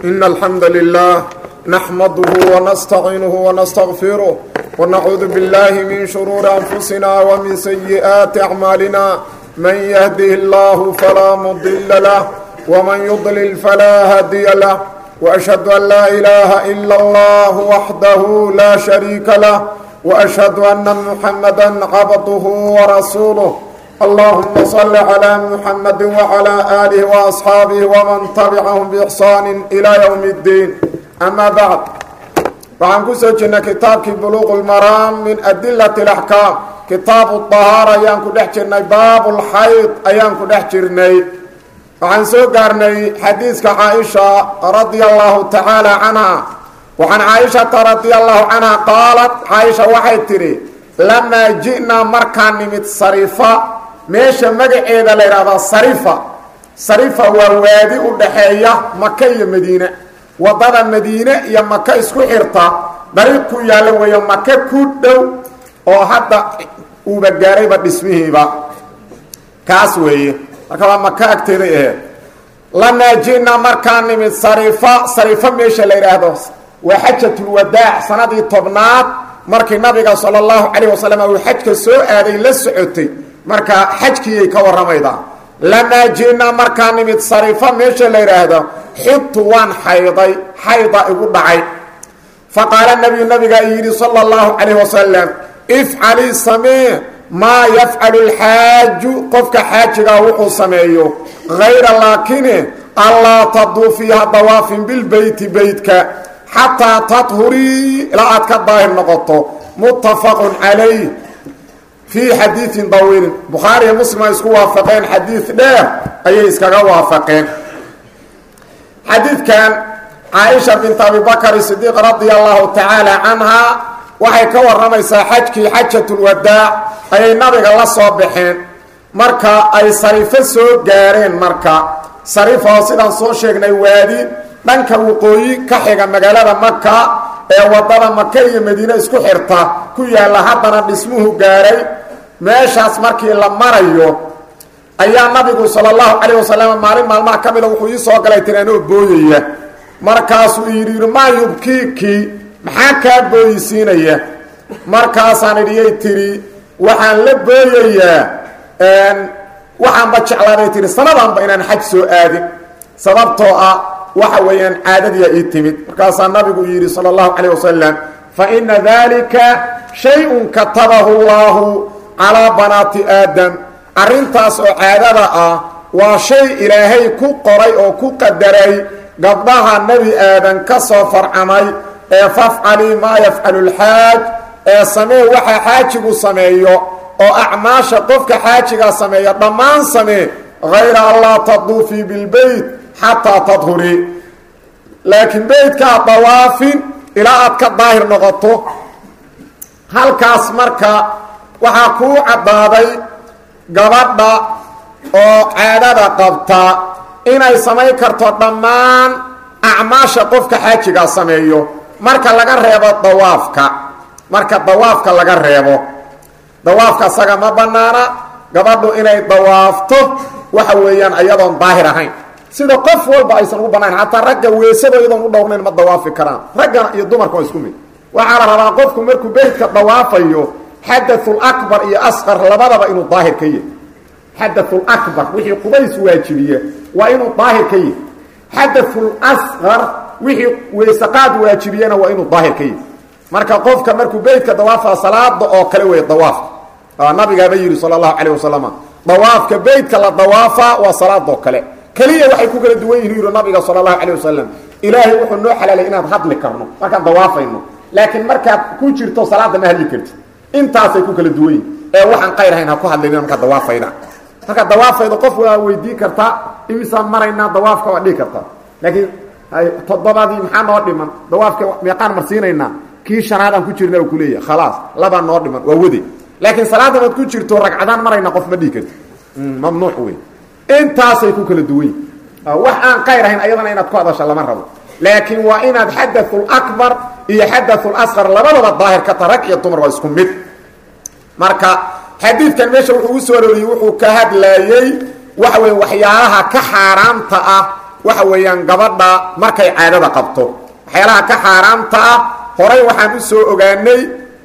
إن الحمد لله نحمده ونستعينه ونستغفره ونعوذ بالله من شرور أنفسنا ومن سيئات أعمالنا من يهده الله فلا مضل له ومن يضلل فلا هادي له وأشهد أن لا إله إلا الله وحده لا شريك له وأشهد أن محمدا عبده ورسوله اللهم صل على محمد وعلى آله وأصحاabه ومن تبعهم بإحsaan إلى يوم الدين أmا bعd waxaan ku soo jirnay kitaabkii bluq الmaraam min adilaة الأحكاam kitaab الطahaar ayaan ku dhex jirnay baab اlxayd ayaan ku dhex jirnay waxaan soo gaarnay xadiiska caaisha radia allahu tacaala canha waxaan caaishata radia allahu canha qaalat caaisha waxay tidhi lamaa ji'naa markaan nimid sarifa meesha magaceeda la yidhahdaa sarifa sarifa waa waadi u dhaxeeya maka iyo madiine waddada madiine iyo maka isku xirta dariiq ku yaalla weeyo maka ku dhow oo hadda uuba gaarayba dhismihiiba kaas weeye marka waa maka agteeday aheed lamaa ji'naa markaan nimid sarifa sarifa meesha la yidhaahdo waa xajatulwadaac sanadii tobnaad markii nabiga sala allahu calayh wasalam uu xajka soo aaday la socotay marka xajkiiyay ka warramaydaa lamaa ji'naa markaan nimid sarifa meesha la yidhaahdo xidtu waan xayday xayda igu dhacay fa qaala nabiyu nabigaa yidhi sala allahu calayh wasalam ifcalii samee maa yafcalu lxaaju qofka xaajigaa wuxuu sameeyo hayra laakine allaa taduufiiha dawaafin bilbeyti beytka xataa tadhurii ilaa aad ka daahir noqoto muttafaqun calayh fii xadiidin dawiilin bukhaari iyo muslim ay isku waafaqeen xadiid dheer ayay iskaga waafaqeen xadiidkan caaisha bint abibakr sidiiq radia allahu tacaala canhaa waxay ka warramaysaa xajkii xajatulwadaac ayay nabiga la soo baxeen marka ay sarifo soo gaareen marka sarifo sidaan soo sheegnay waadi dhanka waqooyi ka xiga magaalada maka ee waddada maka iyo madiine isku xirta ku yaalla haddana dhismuhu gaaray meeshaas markii la marayo ayaa nabigu sala allahu calayh wasalam maalin maalmaha ka mida wuxuu ii soo galay tiri anoo booyaya markaasuu yidhi maa yubkiiki maxaa kaa booyisiinaya markaasaan idhiyay tidhi waxaan la booyayaa waxaanba jeclaabay tihi sanadanba inaan xaj soo aadin sababtoo ah waxa weeyaan caadadiya ii timid markaasaa nabigu yidhi sala allahu calayh wasalam fa ina dalika shay-un katabahu llahu calaa banaati aadam arrintaas oo caadada ah waa shay ilaahay ku qoray oo ku qadaray gabdhaha nebi aadan ka soo farcamay ee fafcalii maa yafcalu lxaaj ee samee waxa xaajigu sameeyo oo acmaasha qofka xaajigaa sameeya dhammaan samee hayra allaa taduufii bilbeyt xataa tadhurii laakiin beytkaa dawaafin ilaa aad ka daahir noqoto halkaas marka waxaa kuu caddaaday gabadha oo caadada qabta inay samayn karto dhammaan acmaasha qofka xaajigaa sameeyo marka laga reebo dawaafka marka dawaafka laga reebo dawaafka asaga ma bannaana gabadhu inay dawaafto waxa weeyaan iyadoon daahir ahayn sida qof walba aysan ugu bannayn xataa ragga weesado iyadoon u dhowrnayn ma dawaafi karaan raggana iyo dumarka waa isku mid waxaa la rabaa qofku markuu beytka dawaafayo xadathul akbar iyo asqar labadaba inuu daahir ka yahy xadathul akbar wixii qubays waajibiya waa inuu daahir ka yahy xadathul asqar wixii weysaqaad waajibiyana waa inuu daahir ka yahy marka qofka markuu beytka dawaafa salaada oo kale wey dawaafka nabigaaba yidhi sala allahu calayh wasalam dawaafka beytka la dawaafa waa salaadoo kale keliya waxay ku kala duwan yihin yidhi nabiga sala allahu calayh wasalam ilaahay wuxuu noo xalaalay inaan hadli karno markaan dawaafayno laakiin markaad ku jirto salaada ma hadli kartid intaasay ku kala duwan yihin ee waxaan qayr ahayn ha ku hadlayna markaad dawaafayda markaad dawaafaydo qof waa weydii kartaa imisaan maraynaa dawaafka waa dhihi kartaa laakiin toddobadii maxaa noo dhiman dawaafka meeqaan marsiinaynaa kii shanaad aan ku jirna u kuleeyahay khalaas labaa noo dhiman waa wade laakiin salaada maad ku jirto ragcadaan marayna qof ma dhihi karti mamnuuc wey intaasay ku kala duwan yihin wax aan qayr ahayn ayadana inaad ku hadasha lama rabo laakiin waa inaad xadathul akbar iyo xadathul asqar labadaba daahir ka ta rag iyo dumar waa isku mid marka xadiidkan meesha wuxuu u soo arooriyey wuxuu ka hadlaayey waxa weeye waxyaalaha ka xaaraamta ah waxa weeyaan gabadha markay caadada qabto waxyaalaha ka xaaraamta ah horay waxaan u soo ogaanay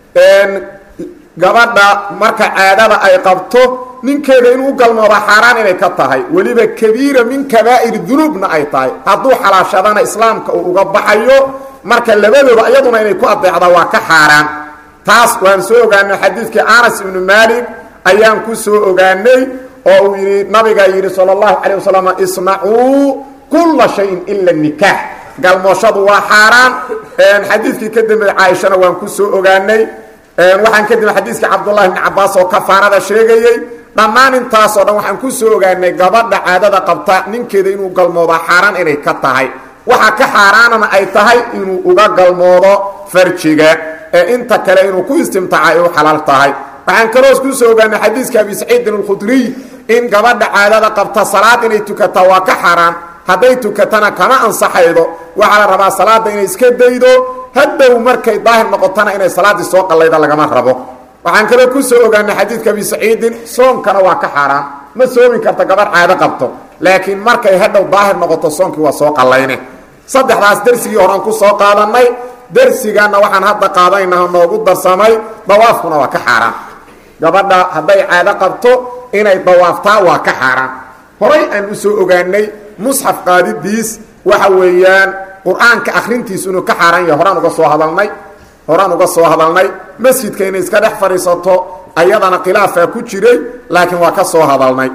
gabadha marka caadada ay qabto ninkeeda inuu galmooda xaaraan inay ka tahay weliba kabiira min kabaa'ir dunuubna ay tahay hadduu xalaashadana islaamka uu uga baxayo marka labadooda iyaduna inay ku adeecda waa ka xaaraan taas waan soo ogaanay xadiidkii anas ibnu maalik ayaan ku soo ogaanay oo uu yidhi nabigaa yidhi sala allahu calay wasalam isnacuu kulla shayin ila nikaax galmooshadu waa xaaraan xadiidkii ka dambeey caaishana waan ku soo ogaanay waxaan kadib xadiiskii cabdullahi bni cabaas oo kafaarada sheegayey dhammaan intaasoo dhan waxaan ku soo ogaanay gabadha caadada qabta ninkeeda inuu galmoodaa xaaraan inay ka tahay waxa ka xaaraanana ay tahay inuu uga galmoodo farjiga ee inta kale inuu ku istimtaaca ay u xalaal tahay waxaan kaloos ku soo ogaanay xadiiska abi saciidin alkhudriy in gabadha caadada qabta salaad inay tukataa waa ka xaaraan hadday tukatana kama ansaxaydo waxaa la rabaa salaada inay iska daydo haddow markay daahir noqotona inay salaaddii soo qallayda lagama rabo waxaan kaloo ku soo ogaanay xadiidka abi saciidin soonkana waa ka xaaraan ma soomi karta gabadh caado qabto laakiin markay hadhow daahir noqoto soonkii waa soo qallayne saddexdaas dersigii horaan ku soo qaadannay dersigaana waxaan hadda qaadaynaha noogu darsamay dawaafkuna waa ka xaaraan gabadha hadday caado qabto inay dawaaftaa waa ka xaaraan horay aan u soo ogaanay musxaf qaadidiis waxa weeyaan qur-aanka akrintiisu inuu ka xaaraan yahay horaan uga soo hadalnay horaan uga soo hadalnay masjidka inay iska dhex fadhiisato ayadana khilaafaa ku jiray laakiin waa ka soo hadalnay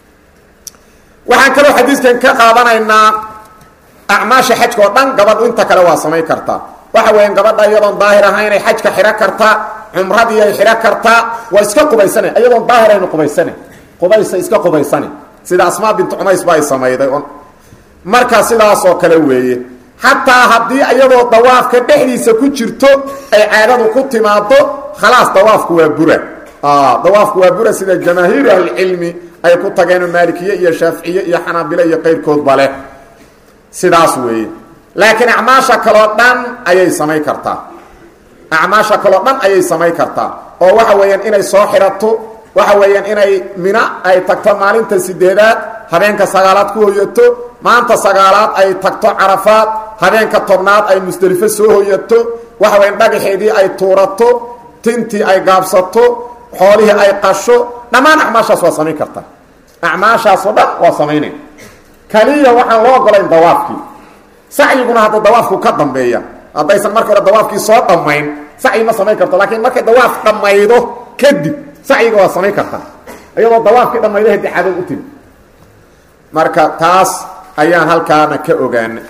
waxaan kaloo xadiiskan ka qaadanaynaa acmaasha xajka oo dhan gabadhu inta kale waa samayn kartaa waxa weeyaan gabadha iyadoon daahir ahaynay xajka xidho kartaa cumradii ay xidho kartaa waa iska qubaysane iyadoon daahir aynu qubaysane qubaysa iska qubaysane sida asmaa bintu cumays ba ay samayday marka sidaasoo kale weeye xataa haddii iyadoo dawaafka dhexdiisa ku jirto ay caadadu ku timaado khalaas dawaafku waa bura dawaafku waa bura sida jamaahiiru ahlicilmi ay ku tageen maalikiye iyo shaaficiye iyo xanaabile iyo qayrkoodba leh sidaas weeye laakiin acmaasha kaloo dhan ayay samayn kartaa acmaasha kaloo dhan ayay samayn kartaa oo waxa weeyaan inay soo xidhato waxa weeyaan inay mina ay tagto maalinta sideedaad habeenka sagaalaad ku hoyato maanta sagaalaad ay tagto carafaad habeenka tobnaad ay musdelifo soo hoyato waxa weyan dhagaxeedii ay tuurato tintii ay gaabsato xoolihii ay qasho dhammaan acmaashaas waa samayn kartaa acmaashaasoo dhan waa samaynay kaliya waxaan loo ogolayn dawaafkii sacyiguna hadda dawaafku ka dambeeya haddaysan marka hore dawaafkii soo dhammayn sacyi ma samayn karto laakiin markay dawaaf dhammaydo kadib sacyiga waa samayn kartaa iyadoo dawaafkii dhammaydo hadi cadow u timi marka taas ayaan halkaana ka ogaana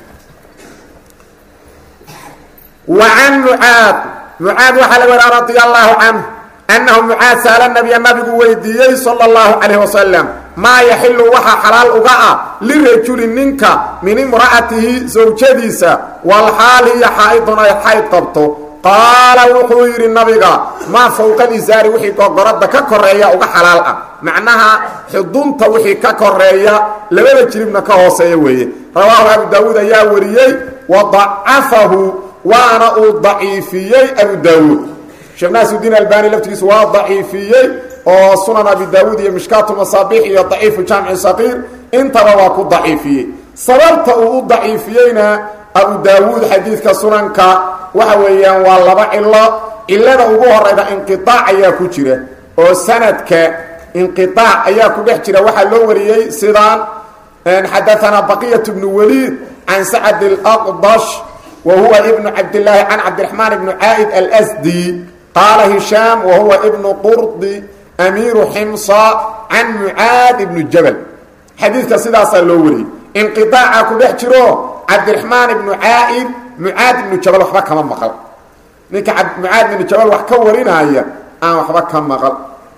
wa can mucaad mucaad waxaa laga waraa radia allaahu canhu annahu mucaad saala nabiya nabigu weydiiyey sala allahu calayh wasalam maa yaxilu waxaa xalaal uga ah lirajuli ninka min imra'atihi sawjadiisa walxaal hiya xaa'idun ay xayd qabto qaala wuxuu yidhi nabiga maa fowqa lisaari wixii gogoradda ka koreeya uga xalaal ah macnaha xudunta wixii ka koreeya labada jiribna ka hooseeya weeye rawaahu abu daawuud ayaa wariyey wa dacafahu waana uu daciifiyey abu daawuud sheekh naasiudiin albani laftigiisu waa daciifiyey oo sunan abi daawuud iyo mishkaatu masaabiix iyo daciifu jaamici saqiir intaba waa ku daciifiyey sababta uu u daciifiyeyna abu daawuud xadiidka sunanka waxa weeyaan waa laba cilo cilada ugu horayda inqiaac ayaa ku jira oo sanadka inqiaac ayaa ku dhex jira waxaa loo wariyey sidaan xadaanaa baqiyat bnu waliid can sacad اlaqdash wa huwa ibnu cabdilaahi can cabdiraxmaan ibnu caa'id alsdi qaala hishaam wa huwa ibnu qurdi amiiru ximsa can mucaad ibnu jabal xadiidka sidaasaa loo wariyey inqiaaca ku dhex jiro cabdiraxmaan ibnu caa'id mucaad ibnu jabal waxba kama maqal ninka mucaad ibnu jabal wax ka warinaya aan waxba ka maqal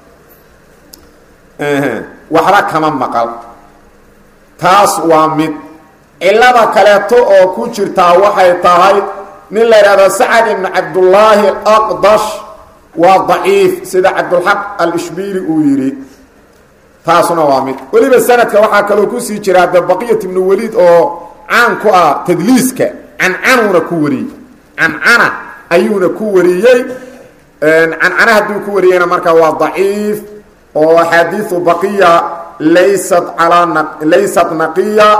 waxba kama maqal taas waa mid cilada kaleeto oo ku jirtaa waxay tahay nin la yidhahdo sacad ibnu cabdullaahi alaqdash waa daciif sida cabdulxaq alishbiili uu yidhi taasuna waa mid weliba sanadka waxaa kaloo kusii jira de baqiyat ibnu waliid oo caan ku ah tadliiska cancanuuna ku wariyey cancana ayuuna ku wariyey cancana hadduu ku wariyeyna markaa waa daciif oo axaadiiu baqiya laysat alaa laysat naqiya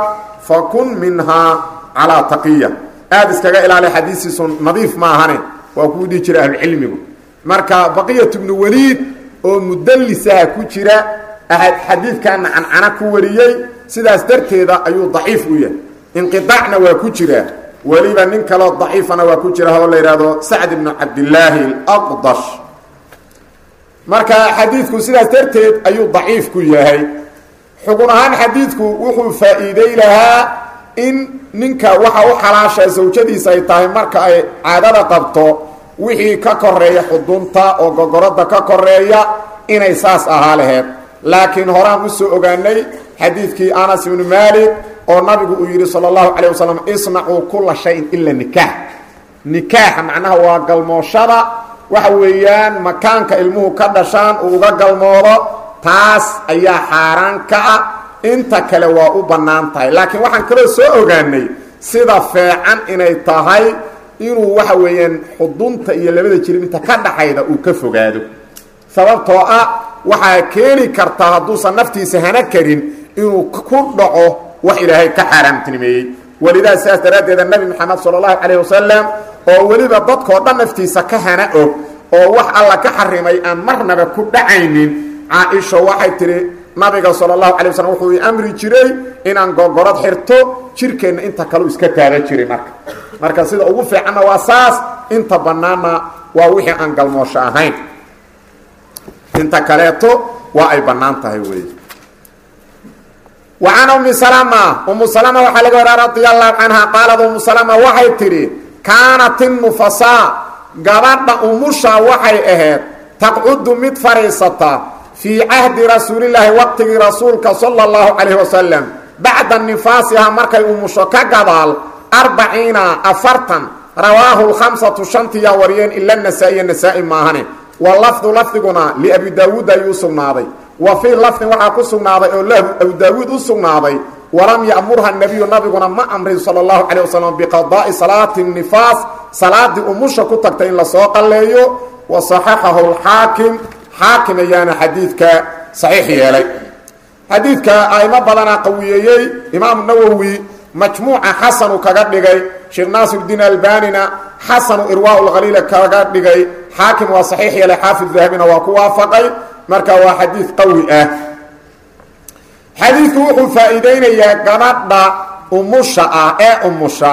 fakun minhaa calaa taqiya aada iskaga ilaali xadiisiisu nadiif ma ahane waa kuu dhihi jira ahlucilmigu marka baqiyat bnu waliid oo mudallisaha ku jira xadiidkana cancana ku wariyey sidaas darteeda ayuu daciif u yahay inqiaacna waa ku jira weliba nin kaloo daciifana waa ku jira oo la yidhaahdo sacd ibnu cabdillaahi alaqdash marka xadiidku sidaas darteed ayuu daciif ku yahay xugun ahaan xadiidku wuxuu faa'iiday lahaa in ninka waxa u xalaasha sawjadiisa ay tahay marka ay caadada qabto wixii ka koreeya xudunta oo gogoradda ka koreeya inay saas ahaa laheed laakiin horaan usoo ogaanay xadiidkii anas ibnu maalik oo nabigu uu yidhi sala allahu calayh wasalam isnacuu kulla shayin ila nikaax nikaaxa macnaha waa galmooshada waxa weeyaan makaanka ilmuhu ka dhashaan uu uga galmoodo taas ayaa xaaraan ka ah inta kale waa u bannaan tahay laakiin waxaan kaloo soo ogaanay sida feecan inay tahay inuu waxa weeyaan xudunta iyo labada jirib inta ka dhaxayda uu ka fogaado sababtoo ah waxaa keeni kartaa hadduusan naftiisa hana karin inuu ku dhaco wax ilaahay ka xaaraamtinimeeyey welidaa sidaas daraaddeeda nebi moxamed sala allahu calayh wasalam oo weliba dadkoo dhan naftiisa ka hana og oo wax alla ka xarimay aan marnaba ku dhacaynin caa-isho waxay tidhi nabiga sala allahu calay waslm wuxuu i amri jiray inaan gogorad xirto jirkeenna inta kaleu iska taaba jiray marka marka sida ugu fiicanna waa saas inta bannaanna waa wixii aan galmoosho ahayn inta kaleeto waa ay bannaan tahay wey wa can ummi salama ummu salama waxaa laga waraa radia allahu canha qaalad ummu salama waxay tidhi kaanat innufasaa gabadha umusha waxay ahayd taqcudu mid fadhiisata fii cahdi rasuulilaahi waqtigii rasuulka sala allahu calayhi wasalam bacda nifaasiha markay umusho ka gadaal arbaciina afartan rawaahu lkhamsatu shantiyaa wariyeen ila nasaa-iya nasaa-i maahane wa lafdu lafdiguna liabi daawuud ayuu u sugnaaday wa fii lafdin waxaa ku sugnaaday oo lahu abu daawuud u sugnaaday walam ya'murha nebiyu nabiguna ma amrin sala allahu calayh wasalam biqadaa'i salaati nifaas salaadii umusha ku tagtay in lasoo qalleeyo wa saxaxahu lxaakim xaakim ayaana xadiidka saxiix yeelay xadiidka aimo badanaa qawiyeeyey imaamu nawowi majmuuca xasanu kaga dhigay sheekh naasirdiin albanina xasanu irwaa lkhaliila kaga dhigay xaakim waa saxiix yeelay xaafid dahabina waa ku waafaqay marka waa xadiid qawi ah xadiidku wuxuu faa-iideynayaa gabadha umusha ah ee umusha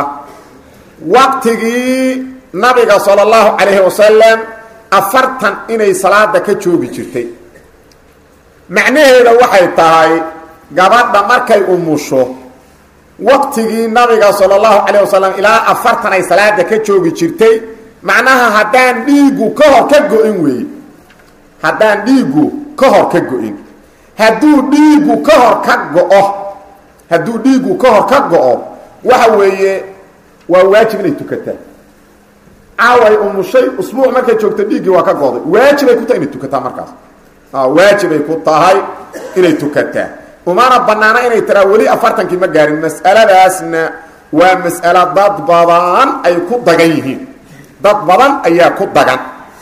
waqtigii nabiga sala allahu calayhi wasalam afartan inay salaada ka joogi jirtay macnaheeda waxay tahay gabadha markay umusho waqtigii nabiga sala allahu calayh wasalam ilaa afartan ay salaada ka joogi jirtay macnaha haddaan dhiiggu ka hor ka go-in weeye haddaan dhiiggu ka hor ka go-in hadduu dhiiggu ka hor ka go-o hadduu dhiiggu ka hor ka go-o waxa weeye waa waajib inay tukataa caaway umushay usbuuc markay joogto dhiiggii waa ka goday waajibay ku tahay inay tukataa markaas waajibay ku tahay inay tukataa umana banaana inay tiraa weli afartankii ma gaarin mas'aladaasna waa mas'alo dad badan ay ku dagan yihiin dad badan ayaa ku dagan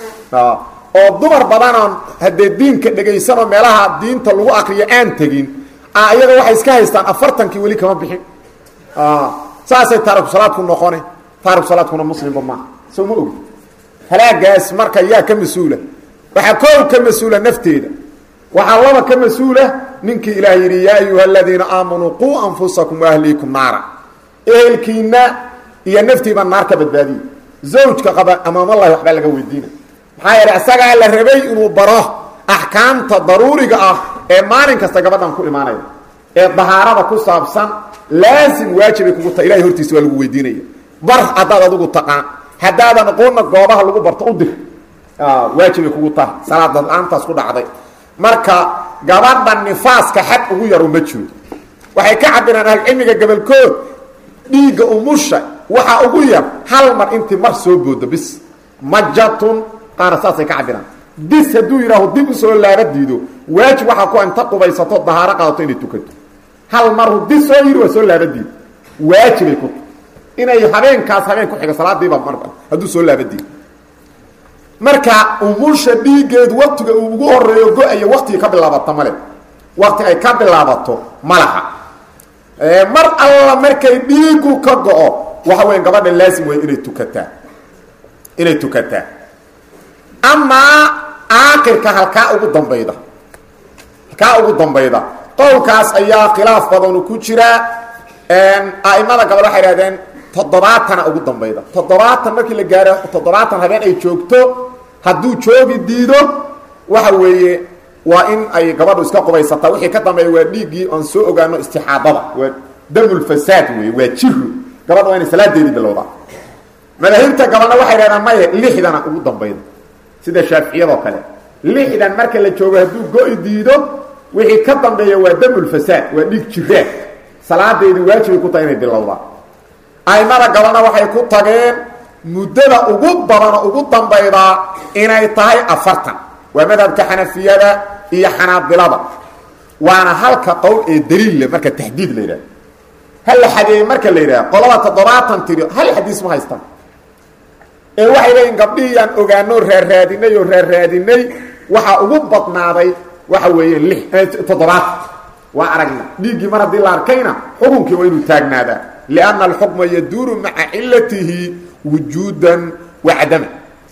oo dumar badanoon haddee diinka dhegaysanoo meelaha diinta lagu akriyo aan tegin iyaga waxay iska haystaan afartankii weli kama bixin saasay taariku salaadku noqone taariku salaadkuna muslimba maaha soo ma ogi halaagaas marka yaa ka mas-uula waxaa koow ka mas-uula nafteeda waxaa laba ka mas-uula ninkii ilaah yidhi yaa ayuha aladiina aamanuu quu anfusakum waahliikum naara ehelkiina iyo naftiiba naar ka badbaadiye zawjka qaba amaamallahi waxbaa laga weydiina maxaa yeele isagaa la rabay inuu baro axkaamta daruuriga ah ee maalin kasta gabadhan ku imaanaya ee dahaarada ku saabsan laasim waajibay kugu tahay ilahay hortiisa waa lagu weydiinaya bar haddaad adigu taqaan haddaadan aqoonna goobaha lagu barto u dir waajibay kugu tahay salaada la-aantaas ku dhacday marka gabadha nifaaska xad ugu yaro ma jiro waxay ka cabiraan ahlucilmiga gabolkood dhiigga umusha waxaa ugu yar hal mar intii mar soo boodo bis majatun qaara saasay ka cabiraan bis hadduu yidhaaho dib usoo laaba diido waajib waxaa ku inta qubaysato dahaaro qaadato inay tukato hal maru dis soo yidhi waa soo laaba diido waajibay ku inay habeenkaas habeen ku xiga salaadiiba mar hadduu soo laaba diido marka umusha dhiiggeedu waktiga uu ugu horeeyo go-aya waktigii ka bilaabato male wakti ay ka bilaabato ma laha mar alla markay dhiigu ka go-o waxa weya gabadha laasim wey inay tukataa inay tukataa amaa aakirka halkaa ugu dambayda halkaa ugu dambayda qowlkaas ayaa khilaaf badanu ku jiraa a'imada gabal waxay ihahdeen toddobaatana ugu dambayda toddobaatan markii la gaaro toddobaatan habeen ay joogto hadduu joogi diido waxa weeye waa in ay gabadhu iska qubaysataa wixii ka dambeeya waa dhiiggii oon soo ogaano istixaadada waa damulfasaad wey waa jiru gabadha waa inay salaadeedii bilowdaa madaahibta gabalna waxay dhahdaan maya lixdana ugu dambayda sida shaaficiyadoo kale lixdan marka la joogo hadduu go-i diido wixii ka dambeeya waa damulfasaad waa dhiig jiraan salaadeedii waajibay ku tahay inay bilowdaa aimada gabalna waxay ku tageen muddada ugu badanoo ugu dambaydaa inay tahay afartan waa madhabka xanafiyada iyo xanaabilada waana halka qowl ee daliille marka taxdiid la yidhaha hal la xadeeyey marka la yidhaha qolada toddobaatan tiri hal xadiis ma haystaan ee waxay leeyiin gabdhihii aan ogaano raarraadinay oo raarraadinay waxaa ugu badnaaday waxa weeye li toddobaatan waa aragna dhiiggii mar haddii la arkayna xukunkii waa inuu taagnaadaa lianna alxukma yaduuru maca cilatihi wujuudan wa cadama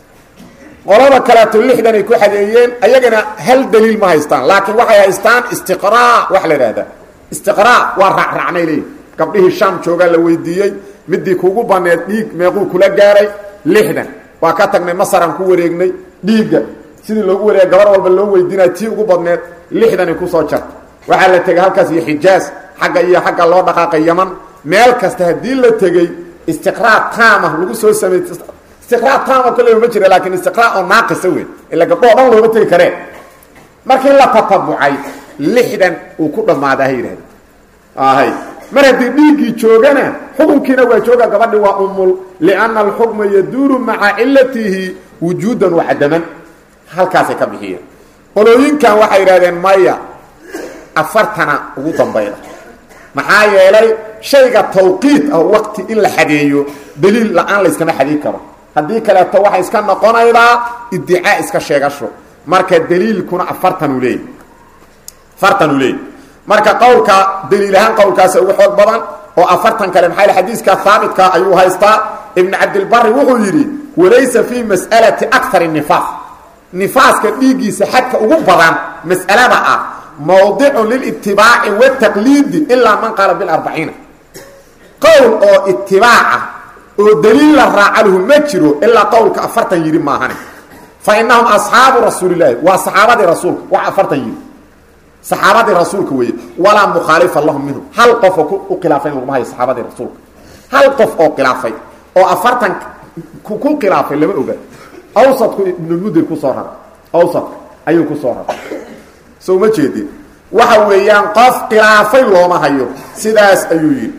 qolada kaleeto lixdan ay ku xadeeyeen ayagana hal daliil ma haystaan laakiin waxay haystaan istiqraa wax la idhahdaa istiqraa waa raacraacnay leeyihi gabdhihii shaam joogaa la weydiiyey midii kugu baneed dhiig meequu kula gaaray lixdan waa ka tagnay masaraan ku wareegnay dhiigga sidii loogu wareega gabar walba loo weydiinaya tii ugu badneed lixdanay kusoo jarta waxaa la tegay halkaas iyo xijaas xagga iyo xagga loo dhaqaaqay yaman meel kasta haddii la tegey istiqraa taama lagu soo sameey istiqraa taama kolleyba ma jira laakiin istiqraa oo naaqisa wey ila gabdhoo dhan looma tegi kareen markii la tatabucay lixdan uu ku dhammaadaa ha yidhahda hay mar haddii dhiiggii joogana xukunkiina waa jooga gabadhi waa umul lianna alxukma yaduuru maca cilatihi wujuudan wa cadaman halkaasay ka bixiyeen qolooyinkan waxay yidhahdeen maya afartana ugu dambayda maxaa yeelay shayga tawqiid ah waqti in la xadeeyo daliil la-aan layskama xadiin karo haddii kaleeto waxay iska noqonaydaa iddicaa iska sheegasho marka daliilkuna afartanuu leeyay afartanuu leeyay marka qowlka daliil ahaan qowlkaasa ugu xoog badan oo afartan kale maxaa yl xadiiska haabitka ayuu haystaa ibn cabdilbari wuxuu yidhi walaysa fii mas'alati akar nifaas nifaaska dhiiggiisa xadka ugu badan mas'alada ah mawdicun lilitibaaci wataqliidi ilaa man qaala bilarbaciina qowl oo itibaaca oo daliil la raacaluhu ma jiro ilaa qowlka afartan yidhi maahane fa inahum asxaabu rasuulilaahi waa saxaabadii rasuulka wax afartan yidhi saxaabadii rasuulka weeye walaa mukhaalifa lahum minhum hal qofoo u khilaafay laguma hayo saxaabadii rasuulka hal qof oo khilaafay oo afartan ku khilaafay lama oga awsadku ibnulmudir kusoo raray awsadka ayuu kusoo raray so ma jeedin waxa weeyaan qof khilaafay looma hayo sidaas ayuu yidhi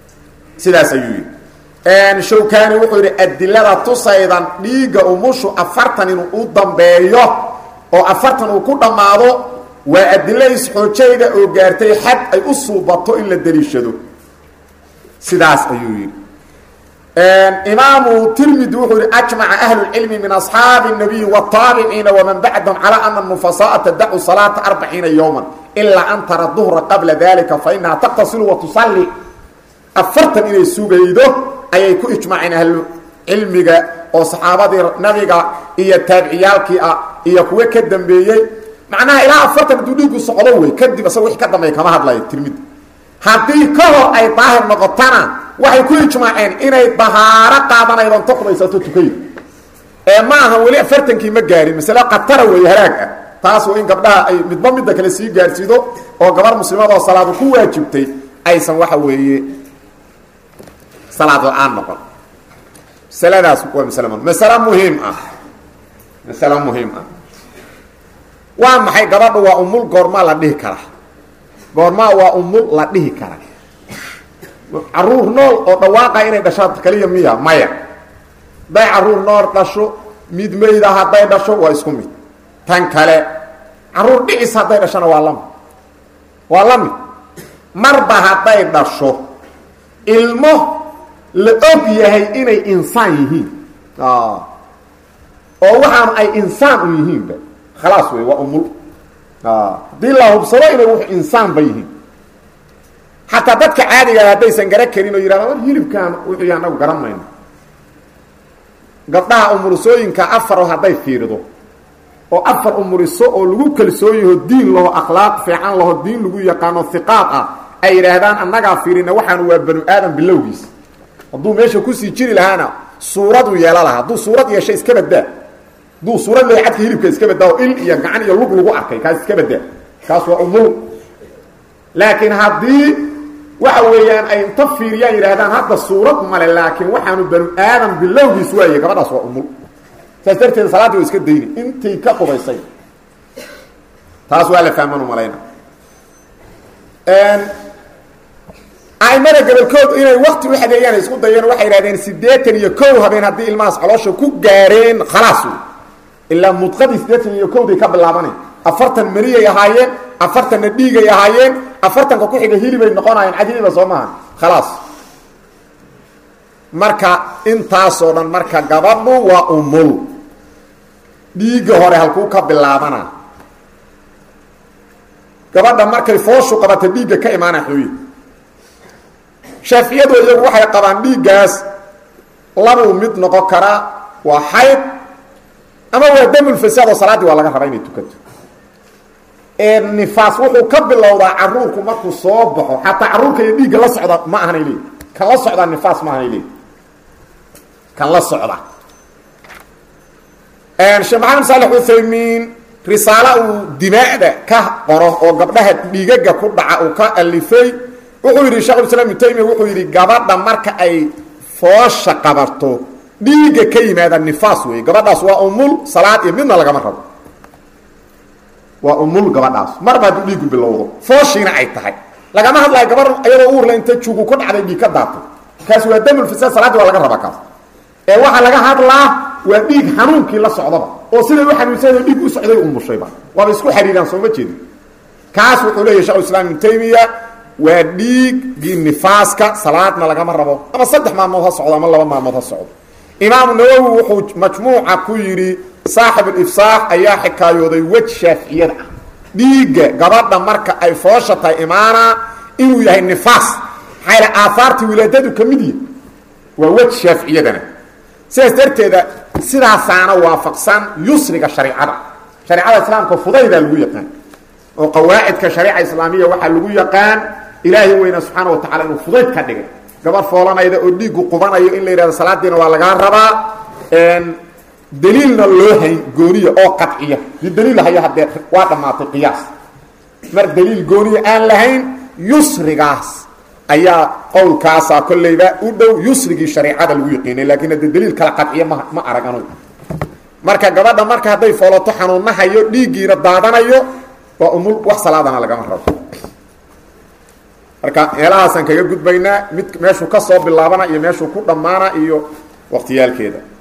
sidaas ayuu yidhi shawkani wuxuu yidhi adilada tusaydan dhiigga umushu afartan inuu u dambeeyo oo afartan uu ku dhammaado waa adilo isxoojayda oo gaartay xad ay u suubato in la deliishado sidaas ayuu yidhi imaamu tirmidi wuxuu yihi ajmaca ahlu lcilmi min asxaabi الnabiyi wالtaabiciina waman bacdahum calى ana nufasaaa tadacu salaata arbaciina yowma ilaa an tara duhra qabla dalika fainaha taqtasilu watusali afartan inay sugaydo ayay ku ijmaaceen ahlu cilmiga oo saxaabadii nabiga iyo taabiciyaalkii ah iyo kuwo ka dambeeyey macnaha ilaa afartan hadduu dhiigu socdo wey kadib isaga wixii ka dambeeya kama hadlayo tirmidi haddii ka hor ay daahir noqotana waxay ku ijmaaceen inay dahaaro qaadanaydoon ta qubaysato tukaydo ee ma aha weli afartankii ma gaarin masale khatara weeye halaag ah taas waa in gabdhaha ay midba midda kale sii gaarsiido oo gabar muslimad oo salaadu ku waajibtay aysan waxa weeye salaad la-aan noqon masaladaas waa masale masale muhiim ah masale muhiim ah waa maxay gabadha waa umul goormaa la dhihi karaa goormaa waa umul la dhihi kara caruur nool oo dhawaaqa inay dhashaa kaliya miya maya hadday caruur nool dhasho mid mayda hadday dhasho waa isku mid tan kale caruur dhicis hadday dhashona waa lamid waa la mid marba hadday dhasho ilmo la og yahay inay insaan yihiin oo waxaanu ay insaan u yihiinba khalaas wey waa umul haddii la hubsado inay w insaanba yihiin xataa dadka caadigaa haddaysan gara karin oo yidhahda war hilibkaan wixii anagu garan mayno gabdhaha umurisooyinka afaro hadday fiirido oo afar umuriso oo lagu kalsoon yaho diin laho akhlaaq fiican laho diin lagu yaqaano hiqaad ah ay yidhaahdaan annagaa fiirina waxaanu waa banu aadam bilowgiis hadduu meesha kusii jiri lahaana suuraduu yeela lahaa hadduu suurad yeesha iska badaa hadduu suurad leeya cadka hilibka iska badaa oo il iyo gacan iyo lug lagu arkay kaas iska badaa kaas waa umul laakiin haddii waxa weeyaan ay inta fiiriyaan yidhaahdaan hadda suurad male laakiin waxaanu banu aadam bilowgiis waaye gabadhaas waa umul saas darteed salaaddii waa iska dayni intay ka qubaysay taas waa la fahmanu malayna aimada gobolkood inay wakti u xadeeyaan isku dayeen waxay idhahdeen siddeetan iyo kow habeen haddii ilmahaas caloosha ku gaareen khalaas wey ilaa mudqadii siddeetan iyo kowday ka bilaabanay afartan meriyay ahaayeen afartanna dhiigay ahaayeen afartanka ku xiga hilibay noqonayeen cadiliba soo maaha khalaas marka intaasoo dhan marka gabadhu waa umul dhiigga hore halkuu ka bilaabana gabadha markay fooshu qabata dhiigga ka imaana xooye shaaficiyadu iyagu waxay qabaan dhiiggaas labuu mid noqon karaa waa xayd ama waa damulfasaad oo salaaddii waa laga rabaa inay tukato nifaas wuxuu ka bilowdaa caruurku markuu soo baxo xataa caruurka iyo dhiigga la socda ma ahanay leeyi kan la socdaa nifaas ma ahanay leeyi kan la socda sheekh maxamed saalex uthaymiin risaalo uu dimaa'da ka qoro oo gabdhaha dhiigaga ku dhaca uu ka alifay wuxuu yidhi shekhulislaam ibnu taymiya wuxuu yidhi gabadha marka ay foosha qabato dhiigga ka yimaada nifaas weeye gabadhaas waa umul salaad iyo midna lagama rabo waa umul gabadhaas marba hadduu dhiigu bilowdo fooshiina ay tahay lagama hadlayo gabar iyadoo uurla inta jugu ku dhacday dhiig ka daatay kaas waa damulfasaad salaadii waa laga rabaa kaas ee waxaa laga hadlaa waa dhiig xanuunkii la socdaba oo siday u xanuunsada dhiig u socday umushayba waaba isku xariiraan sooma jeedin kaas wuxuu leeyahy shekhulislaam ibnu taymiya waa dhiiggii nifaaska salaadna lagama rabo ama saddex maalmood ha socdo ama laba maalmood ha socdo imaamu nawowi wuxuu majmuuca ku yidhi saaxibulifsaax ayaa xikaayooday wej shaaficiyada ah dhiigga gabadha marka ay foosha tahay imaana inuu yahay nifaas maxaa aahaartii wilaadadu ka mid yihi waa wej shaaficiyadana sidaas darteeda sidaasaana waafaqsan yusriga shareicada shareicada islaamka fudaydaa lagu yaqaan oo qawaacidka shariica islaamiya waxaa lagu yaqaan ilaahay weyna subxaana wa tacala inuu fudayd ka dhigay gabar foolanayda oo dhiiggu qubanayo in la yidhahdo salaadiina waa lagaa rabaa daliilna loo hayn gooniya oo qaciya di daliil haya haddee waa dhammaatay qiyaas mar daliil gooniya aan lahayn yusrigaas ayaa qowlkaasaa kollayba u dhow yusrigii shareicada lagu yaqiinay laakiin hadde daliil kala qaciya ma ma arag anu marka gabadha marka hadday foolato xanuunahayo dhiiggiina daadanayo waa umul wax salaadana lagama rabo marka meelahaasaan kaga gudbaynaa mid meeshuu ka soo bilaabana iyo meeshuu ku dhammaana iyo waqtiyaalkeeda